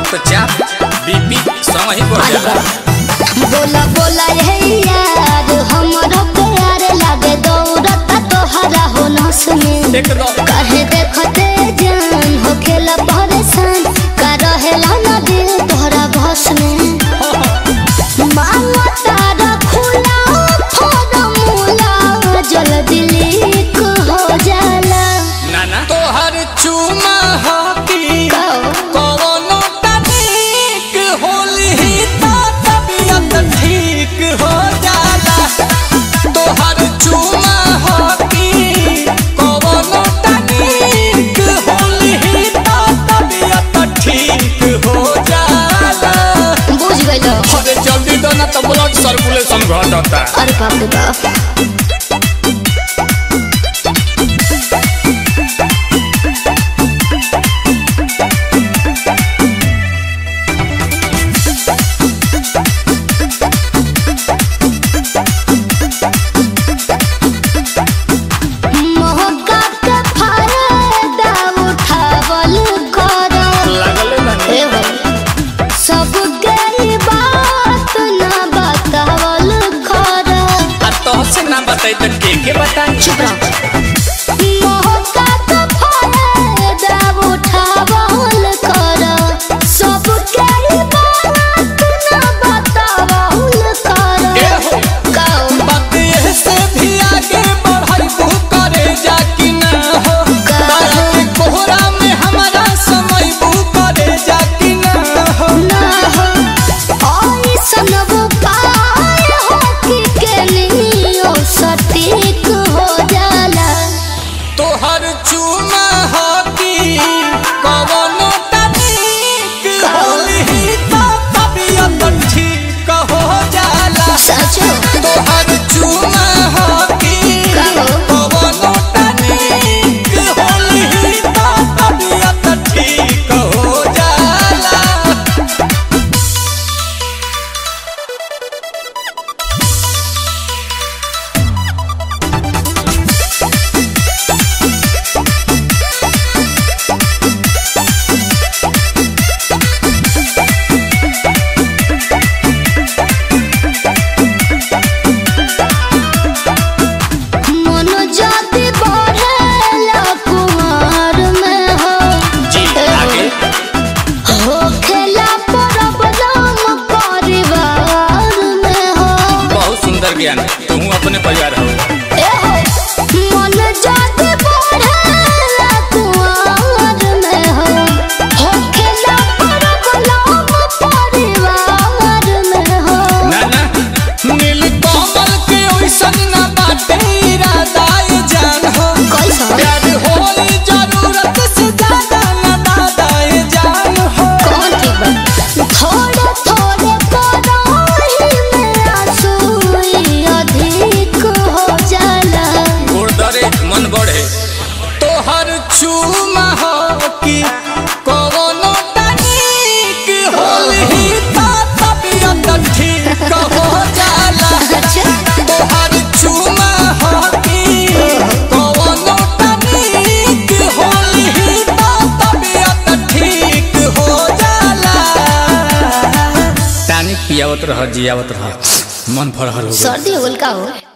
तो चाप बीपी संग ही बढ़ जाला बोला बोला हे यार हमरो प्यार लागे दौड़ता तोहरा हो नस में एकदम काहे देखते जान हो खेला परेशान का रहेला ना दिल तोहरा बस में मांगा तारा खुला फॉर्मूला जल्दी लीक हो जाला ना ना तोहर चुमा हकी कहो कवनो तनिक होली तो तबियत ठीक हो जाला तोहर चुमा हकी कवनो तनिक होली तो तबियत ठीक हो जाला बुझ गइलो अरे जल्दी दो ना तो ब्लड सर्कुलेशन घटता अरे बाप रे बाप मौका के फायदा उठावल करो लागल ना ए भाई सब गई बात ना बतावल करो आ तो से ना बताई तो के के बताई चुप रहो मौका के फायदा उठावल करो सब गई बात ना बतावल ए करो हो कहो बात ये से भी आगे बढ़ाई तू करे जा कि ना हो तारा के कोहरा में हमारा समय बू करे जा कि ना हो ना हो ऐसन उपाय हो कि केनियो सटीक हो जाला तोहर चुमा हकी कवनो तनिक होली तो तबियत ठीक हो जाला सचो तोहर चुमा हकी कहो। कवनो तनिक होली तो तबियत ठीक हो जाला मन जाति बढ़ेला कुमार में हो जी आगे हो खेला प्रॉब्लम परिवार में हो बहुत सुंदर ज्ञान तू अपने परिवार हो ए हो मन जाति बढ़ेला कुमार में हो हो खेला प्रॉब्लम परिवार में हो ना ना नील कमल के ओइसन ना बाटे इरादा ये जान हो कैसा प्यार होई जरूरत से ज्यादा ना दादा ये जान हो कौन ठीक बा थोड़े थोड़े पराही में आंसू अधिक हो जाला गोड़ दरे मन बढ़े तोहर चूमा हो कि कवनो तनिक होली तो तबियत ठीक हो जाला अच्छा तोहर चुमा हकी कवनो तनिक होली तो तबियत ठीक हो जाला टानिक पियावत रह जियावत रह मन फरहर हो गइल। सर्दी हो गइल का हो